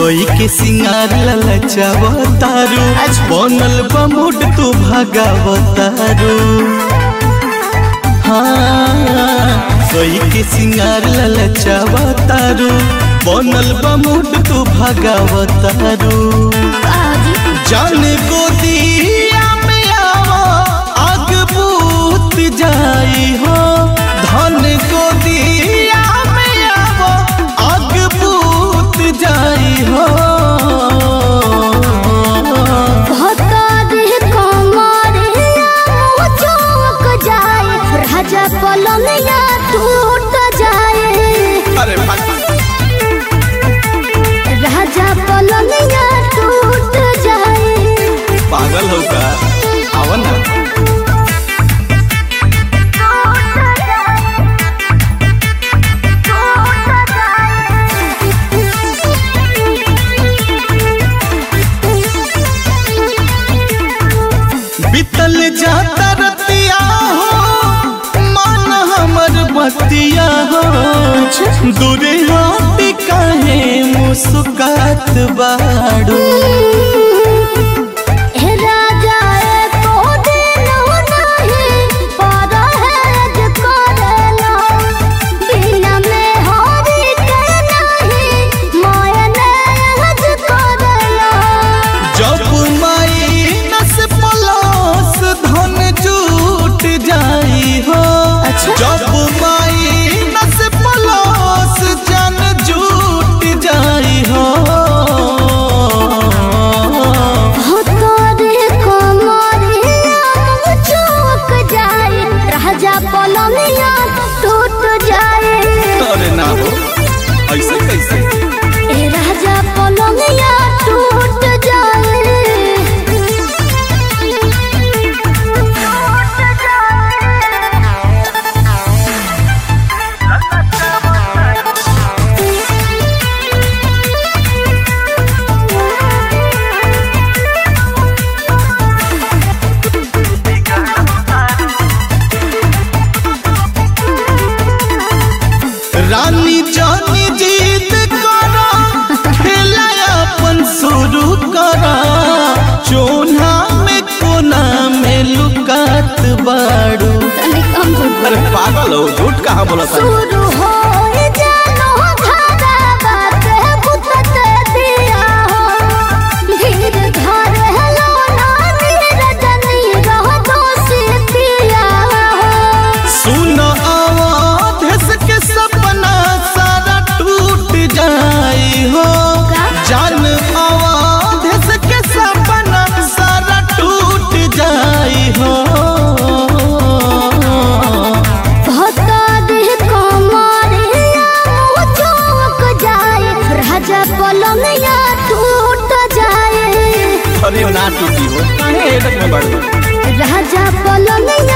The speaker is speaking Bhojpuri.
कोई के सिंगार ललचावतारू बनल बा मूड तू भागावतारू हाँ कोई के सिंगार ललचावतारू बनल बा मूड तू भागावतारू जान गोदिया में आवा आग बूत जाई हो धन गोदिया में आवा आग बूत जाई हो राजा पलंगिया टूट जाए अरे राजा पलंगिया टूट जाए पागल हो का आवा ना बीतल जाता रतिया हो मान हमर बतिया हो दूरे हाथ काहे मुस्कात बाड़ू हे राजा एको दिन नहीं परहेज करेला बिना में हरी के नहीं मायनेज करेला जब माइनस प्लस धन जुट जाई हो अच्छा। जब माइनस प्लस जन जुट जाई हो हो तोरे कमरिया चौक जाए राजा पलंगिया टूट जाए अरे ना हो ऐसे कैसे ए राजा पलंगिया टूट जाए रानी जानी जीत करा खेला अपन शुरू करा चोना में कोना में लुकात बाड़ू तनी कम झूठ अरे पागल हो झूठ कहाँ बोला था शुरू हो जानो धारा बात बुतत दिया हो धीर धर हेलो नानी रजनी रह दोषी पिया हो सुन आवाज के सपना सारा टूट जाई हो जान आवाज के सपना सारा टूट जाई हो भता देह कमरिया चौक जाए राजा पलंगिया टूट जाए अरे ना टूटी हो काहे हेडक में बढ़ राजा पलंगिया